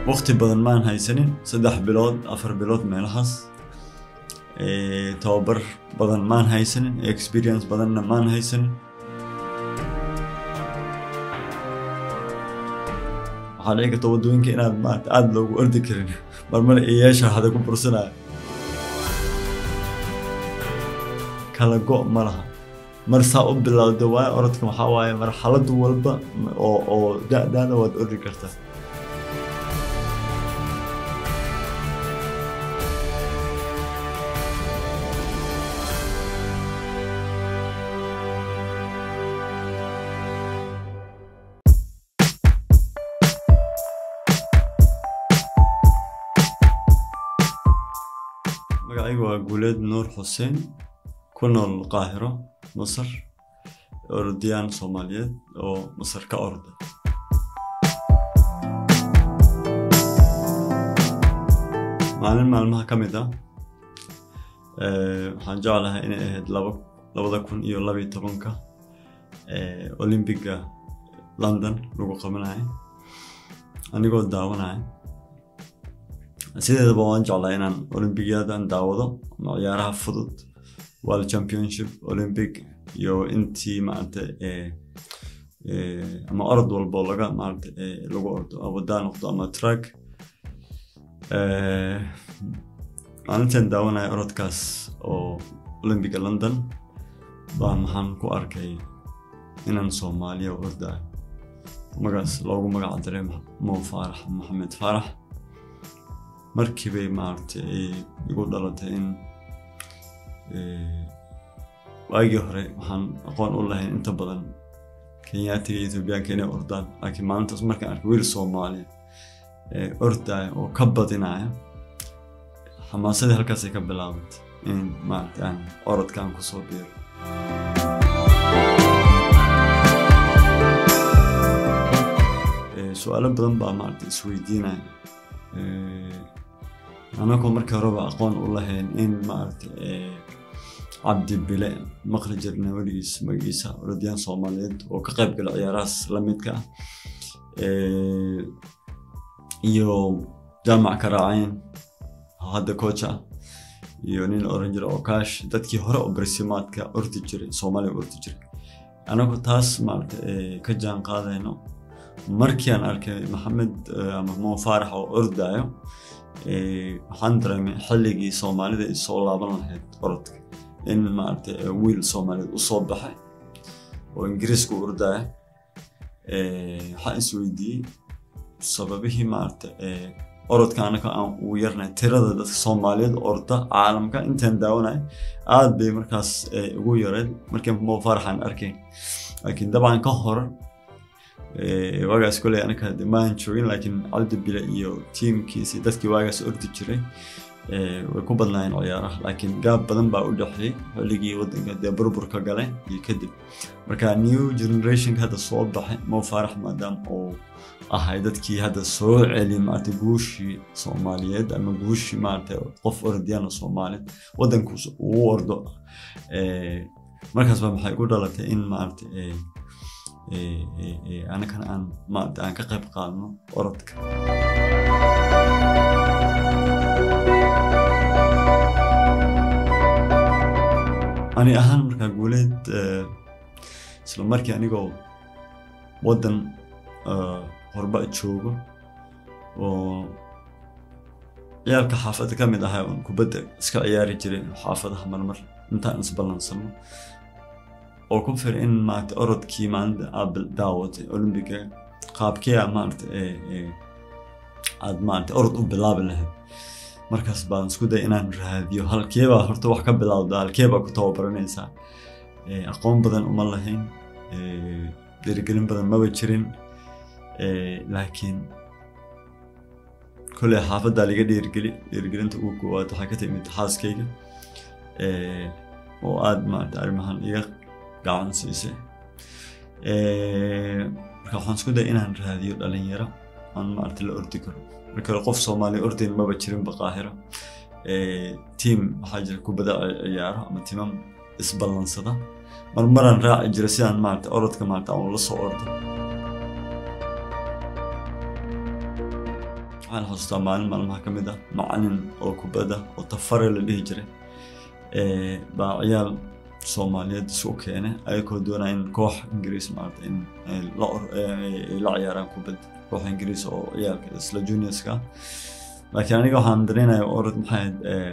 waqti badan maan haysanin saddex bilood afar bilood meelahaas tababar badan maan haysanin experience badanna maan haysanin waxaa dhici karta waddooyinka inaad maarata aada loogu ordi karin marmar iyeesha hada ku bursanaya kala go' ma laha mar saa u bilowda waaye orodka waxaa waaye marxaladu walba oo oo da-daada waad ordi kartaa magacaygu waa guuleed nuur xuseen ku nool qaahiro masar orodiyaan soomaaliyeed oo masar ka orda maalin maalmaha ka mid ah waxaan jeclahay inay ahayd labada kun iyo labiyo tobanka olymbiga london lagu qabanayo anigoo daawanaya sideedaba waan jeclaa inaan olymbiyadan daawado ama ciyaaraha fudud world championship olympic iyo intii maarata ama orod walbo laga maarata lagu ordo wadaa noqdo ama track maalintan daawanaya orodkaas oo olympiga london baa maxaan ku arkay inaan soomaaliya ordayo magaas loogu magac diray mo faarax maxamed faarax markii bay maaragtay ay igu dhalatay in waagii hore waxaan aqoon u lahayn inta badan kenyaatiga iyo etoobiyaanka inay ordaan laakiin maalintaas markaan arkay wiil soomaaliya ordaya oo ka badinaya xamaasadii halkaasay ka bilaabantay in maaragtay aan orodkaan kusoo biiro su-aalo badan baa maaragtay isweydiinaya anagoo markii horeba aqoon u lahayn in maaragtay cabdi bile maqli jirna weligiis magaciisa orodiyaan soomaaliyeed oo ka qayb gala ciyaarahaas lamidka ah iyo jaamac karaacayn hadda koocha ah iyo nin oran jira okaash dadkii hore oo barsimaadka ordi jiray soomaaliya ordi jiray anagu taas maaragta ka jaan qaadayno markii aan arkay maxamed ama mo faarax oo ordayo waxaan dareemay xilligii soomaalida ay soo laaban lahayd orodka in maaragta wiil soomaaliyeed usoo baxay oo ingiriiska u ordaya waxaan isweydiiyey sababihii maaragta orodka anaka aan ugu yarnay tirada dadka soomaaliyeed orda caalamka intaan daawanay aad bay markaas ugu yareed markii mo faaraxaan arkayn laakiin dabcan ka hor waagaas koley anaka maan joogin laakiin cabdi bile iyo tiimkiisi dadkii waagaas ordi jiray way ku badnaayeen ciyaaraha laakiin gaab badan baa u dhexeeyey xilligii wadanka dee burburka galay iyo kadib marka new generationka hadda soo baxay mo faarax maadaama uu ahay dadkii hadda soo celi maarata guushii soomaaliyeed ama guushii maarata qof orodiyaan soomaaliyeed wadankuus uu ordo markaas baa maxay ku dhalatay in maarata anakana aan maarata aan ka qayb qaadno orodka ani ahaan markaa guuleed isla markii anigoo waddan horba joogo oo ciyaalka xaafadda ka mid ahaa oon kubadda iska ciyaari jiray xaafadaha marmar intaan isballansano oo ku fir in maarata orodkii maalinta aad daawatay olymbiga qaabkee a maarata aad maarata orod u bilaabi lahayd markaas baan isku day inaan raadiyo halkeebaa horta wax ka bilowda halkeebaa ku tababaranaysaa aqoon badan uma lahayn dhiirigelin badan maba jirin laakiin koley xaafaddaa liga dhiirigeli dhiirigelinta ugu koowaad waxaa ka timid xaaskayga oo aada maarata arrimahan iga gacan siisay marka waxaan isku day inaan raadiyo dhalinyaro aan maarata la ordi karo marka hore qof soomaaliya ordayn maba jirinba qaahiro tiam waxaa jira kubada ciyaaro ama timam isballansada marmaraan raaci jira sidaan maarata orodka maarata aan la soo ordo waxaan xasuustaa maalin maalmaha ka mid ah macalin oo kubadda oo tafare la dhihi jiray baa ciyaal soomaaliyeed isu keenay ayagoo doonaya in koox ingiriis maarata in la ciyaaraan kubadda koox ingiriis oo ciyaalka isla juniorska laakiin aniga waxaan dareynaya orod maxay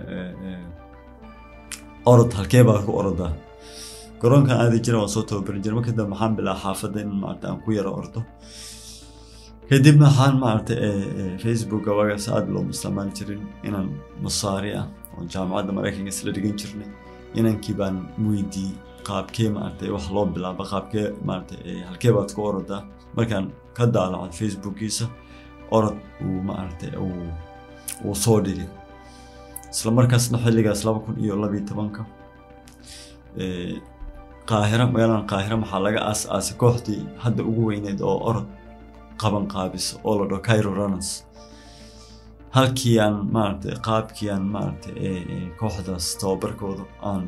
orod halkee baa ku orodaa garoonkan aadi jira waan soo tababari jira marka dambe maxaan bilaa xaafadda in maarata aan ku yaro ordo kadib waxaan maarata facebooka wagaas aada looma isticmaali jirin inaan masaari ah oo jaamacadda maraykanka isla dhigan jirnay inankii baan weydiiyey qaabkee maarata wax loo bilaaba qaabkee maarata halkee baad ku orodaa markaan ka daalacad facebookiisa orod uu maarata uu soo dhigay isla markaasna xilligaas laba kun iyo labiyo tobanka qaahira magaaladan qaahira maxaa laga aas aasay kooxdii hadda ugu weyneyd oo orod qaban qaabisa oo la dhaho cairo runners halkii aan maarata qaabkii aan maarata kooxdaas tababarkooda aan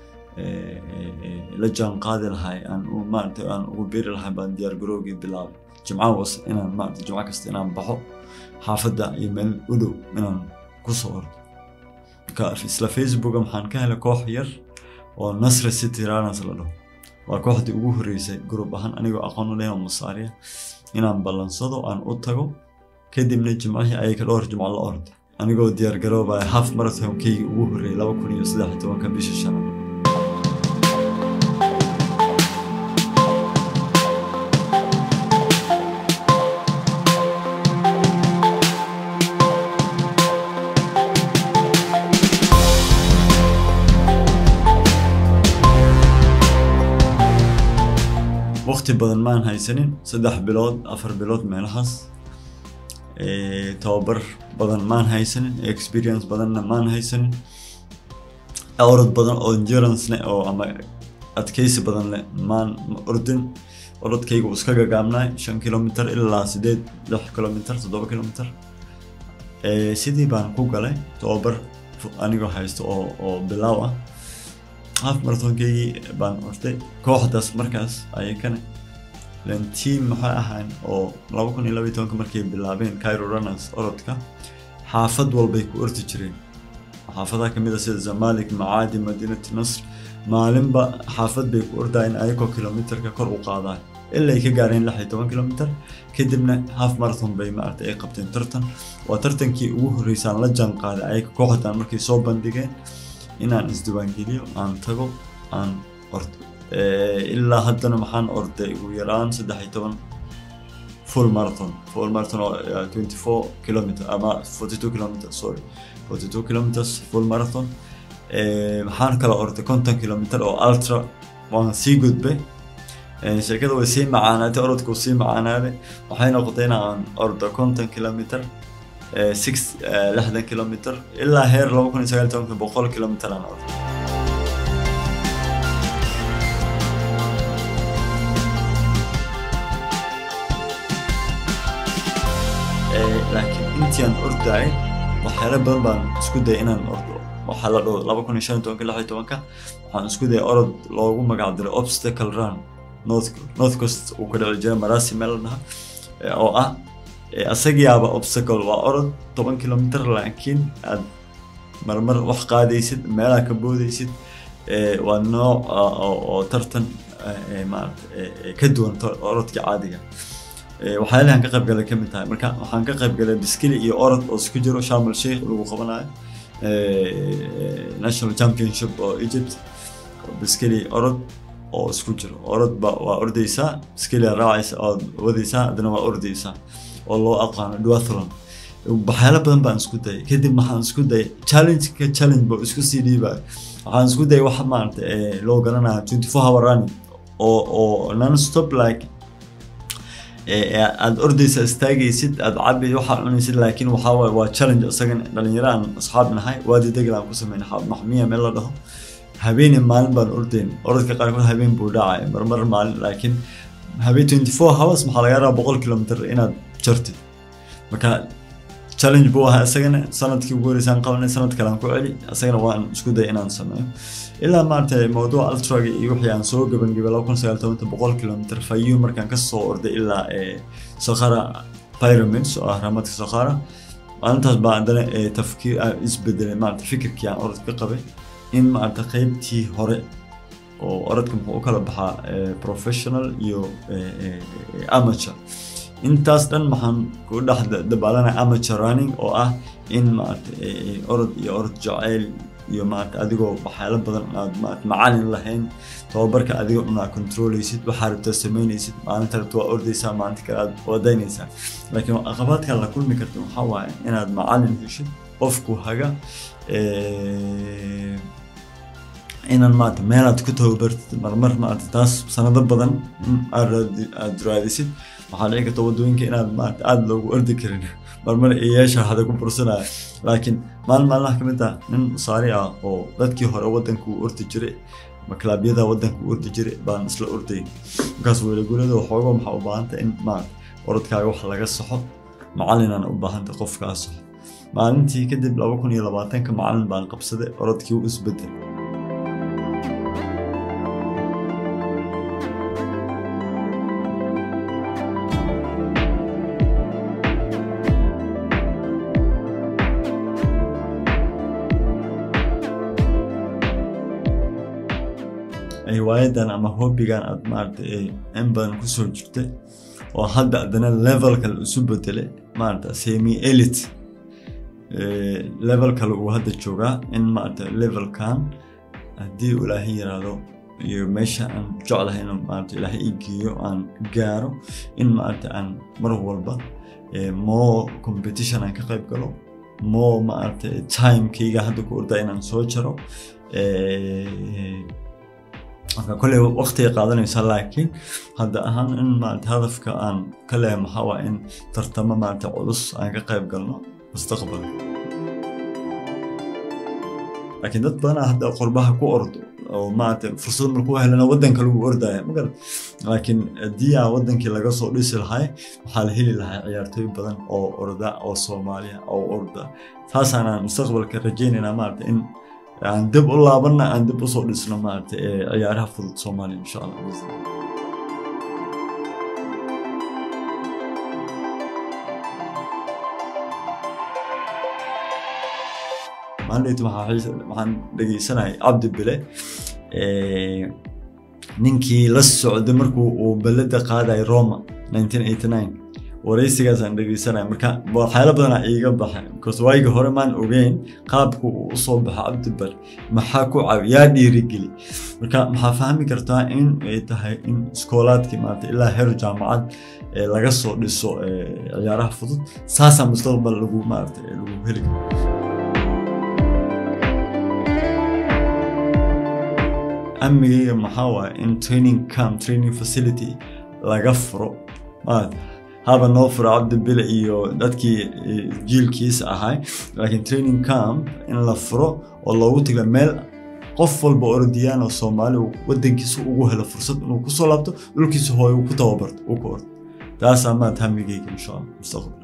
la jaan qaadi lahay aan maarata aan ugu beeri lahay baan diyaar garoogii bilaabay jimca was inaan maarata jimco kasta inaan baxo xaafadda iyo meel u dhow inaan kusoo ordo marka isla facebooka maxaan ka helay koox yar oo nasra city runners la dhaho waa kooxdii ugu horreysay group ahaan anigoo aqoon u leeyahay masaariya inaan ballansado aan u tago kadibna jimcihii ayaga dhowr jimco la orday anigoo diyaar garoobaya half marathonkeygi ugu horreeyay laba kun iyo saddex tobanka bisha shanaad waqti badan maan haysanin saddex bilood afar bilood meelahaas tababar badan maan haysanin experience badanna maan haysanin orod badan oo endurance leh oo ama adkeysi badan leh maan ordin orodkayga uu iska gagaabnay shan kilomitr ilaa sideed lix kilomitr toddoba kilomitr sidii baan ku galay tababar anigoo haysto oo oo bilaaw ah half marathonkeygi baan orday kooxdaas markaas ayakana len team maxay ahaan oo laba kun iyo labaiy tobanka markay bilaabeen cairo runners orodka xaafad walbay ku ordi jireen xaafadaha kamid a sida zamalik macaadi madinati nasr maalinba xaafad bay ku ordayeen ayagoo kilomitrka kor u qaadaan ilaa ay ka gaareen lix iyo toban kilomitr kadibna half marathon bay maarata ay qabteen tartan waa tartankii ugu horreysaan la jaan qaaday ayaga kooxdan markay soo bandhigeen inaan isdiwaangeliyo aan tago aan ordo ilaa haddana maxaan orday ugu yaraan saddex iyo toban full marathon full marathon oo twenty four kilometer ama forty two kilometer sorry forty two kilometers full marathon maxaan kala orday konton kilometer oo ultra waan sii gudbay sheekada way sii macaanaatay orodka uu sii macaanaaday waxay noqotay in aan ordo konton kilometer six lixdan kilometer ilaa heer laba kun iyo sagaal tobanka boqol kilometer aan ordo laakiin intii aan ordayay waxyaala badan baan isku dayay inaan ordo waxaa la dhaho laba kun iyo shan tobanka lix iyo tobanka waxaan isku dayay orod loogu magac diray obstacle run north north coast uu ka dhici jiray marasi meel la dhaha oo ah asagiyaaba obstacle waa orod toban kilomitr laakiin aad marmar wax qaadaysid meelaha ka boodaysid waa nooc oo tartan maarata ka duwan orodka caadiga waxyaalahan ka qayb galay kamid tahay marka waxaan ka qayb galay biskili iyo orod oo isku jiro sharmal sheikh lagu qabanayo national championship oo egypt biskili orod oo isku jiro orod ba waa ordaysaa biskili raacaysa ood wadaysaa haddana waa ordaysaa oo loo aqaano duathlon waxyaalo badan baan isku dayay kadib waxaan isku dayay challenge-ka challenge ba isku sii dhiibayo waxaan isku dayay wax maarata loo garanaya twenty four hour running oo oo non stop like aad ordaysa istaagaysid aad cabi waxaad cunaysid laakiin waxaa waaye waa challenge isagan dhalinyaro aan asxaab nahay waadi degel aan ku sameyn maxmiya meel la dhaho habeeni maalin baan ordayn orodka qaarkood habeen buu dhacay marmar maalin laakiin habeen twenty four hours maxaa laga rabaa boqol kilomitr inaad jartid marka challenge buu ahaa isagana sanadkii ugu horeysaan qabanay sanad kale aan ku celi isagana waan isku day inaan sameeyo ilaa maarata mawduuca ultraga iyo wixii aan soo gabangabay laba kun sagaal tobanka boqol kilomitr fayu markaan kasoo orday ilaa sakhara pyramids oo ah raamadka sakhara maalintaas baa haddana ee, tafkiir aan isbedelay maarata fikirkii aan orod ka qabay in maarata qeybtii hore oo orodka muxuu u kala baxaa ee, professional iyo ee, ee, ee, amateur intaas dhan maxaan ku dhex da- dabaalanaya amateur running oo ah in maarata ee, ee, orod iyo orod jaceyl iyo maarata adigoo waxyaalo badan aad maarata macalin lahayn tababarka adigoo dhan aad controleysid waxaa rabtaa sameyneysid maalinta rabta waa ordeysaa maalinta kale aad wadaynaysaa laakiin caqabaadka la kulmi karta waxaa waaye inaad macalin heshid qofku haga ee, inaan maarata meelaad ku tababartid marmar maarata taas sanado badan in aad raadi- aad raadisid waxaa dhici karta wadooyinka inaad maarata aada loogu ordi karin marmar eeyaasha hada ku bursanaya laakiin maalin maalmaha ka mid ah nin saari ah oo dadkii hore wadanka uu ordi jiray ama klaabyada wadanka uu ordi jiray baan isla orday markaas weelagulada waxooga maxaa u baahanta in maarata orodkaaga wax laga saxo macalinaan u baahanta qofkaa saxo maalintii kadib laba kun iyo labaatanka macalin baan qabsaday orodkii u isbedel riwaayadan ama hobbigan aad maarata ee in badan kusoo jirtay oo hadda haddana level kale isu bedelay maarata semi elite ee, level kale uu hadda joogaa in maarata levelkan haddii uu ilaahay yiraahdo iyo meesha aan jeclahay inuu maarata ilaahay ii geeyo aan gaaro in maarata aan mar walba ee, more competition aan ka qayb galo more maarata timekayga hadda ku ordaa inaan soo jaro ee, marka kolley waqtiga qaadanaysa laakiin hadda ahaan in maarata hadafka aan ka leeyahay maxaa waa in tartamo maarata culus aan ka qayb galno mustaqbalka laakiin dad badanaa hadda qurbaha ku ordo oo maarata fursad markuu helana wadanka lagu ordaya magarad laakiin haddii aan wadankii laga soo dhisi lahay waxaa la heli lahaa ciyaartooy badan oo orda oo soomaaliya oo orda taasaanaan mustaqbalka rajaynaynaa maarata in aan dib u laabanna aan dib usoo dhisno maarata ee ciyaaraha fudud soomaaliya insha allah biizni illah. maalinta waxaa xiis- waxaan dhegeysanayay cabdi bile ee, ninkii la socday markuu uu belada qaadayay roma 1989 wareysigaasaan dhegeysanaya marka waxyaalo badanaa iiga baxay because waagii hore maan ogeyn qaabku uu usoo baxo cabdibar maxaa ku caawi yaa dhiirigeli marka maxaa fahmi kartaa in ay tahay in iskoolaadkii maarata ilaa heer jaamacad ee laga soo dhiso ee, ciyaaraha fudud saasaa mustaqbal lagu maarata ee, lagu heli karo amigayga maxaa waaye in training camp training facility laga furo maarata haba noo furo cabdibile iyo dadkii eh, jiilkiisa ahay laakiin training camp in la furo oo loogu tago meel qof walba orodiyaan oo soomaali uu wadankiisa ugu helo fursad inuu kusoo laabto dhulkiisa hooyo uu ku tababarto uu ku ordo taasaa maad hamigayga insha allah mustaqbal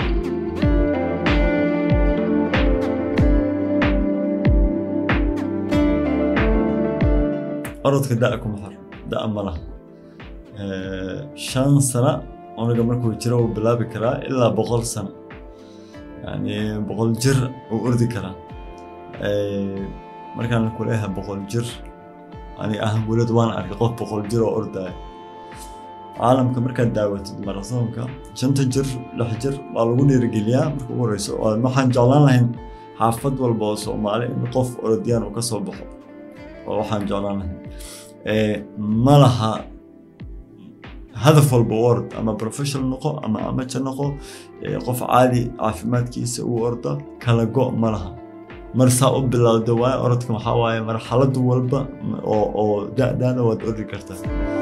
orodka da kuma xir da ma laha Eh, shan sano unaga markuu jiro uu bilaabi karaa ilaa boqol sano yani boqol jir uu ordi karaa Eh, markaan ku leeyahay boqol jir aniga ahaan weliad waan arkay qof boqol jir oo ordaya caalamka markaad daawatid marathonka shanta jir lix jir waa lagu dhiirigeliyaa marka ugu horeyso oo waxaan jeclaan lahayn xaafad walba oo soomaali in qof orodiyaan uu ka soo baxo oo waxaan jeclaan lahayn Eh, ma laha hadaf walba u ord ama professional noqo ama amateur noqo eh, qof caadi caafimaadkiisa u orda kala go ma laha mar saa u bilowda waaye orodka waxaa waaye marxalad walba oo oo da-daada waad ordi kartaa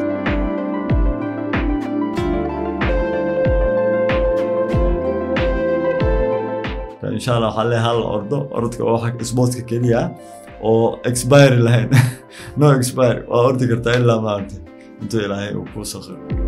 insha allah waxaa leeyahay hal ordo orodka waa waxa sportska keliya oo expire lahayn no expire waa ordi kartaa ilaa maaragtay intuu ilaahay uu kuu sakhiro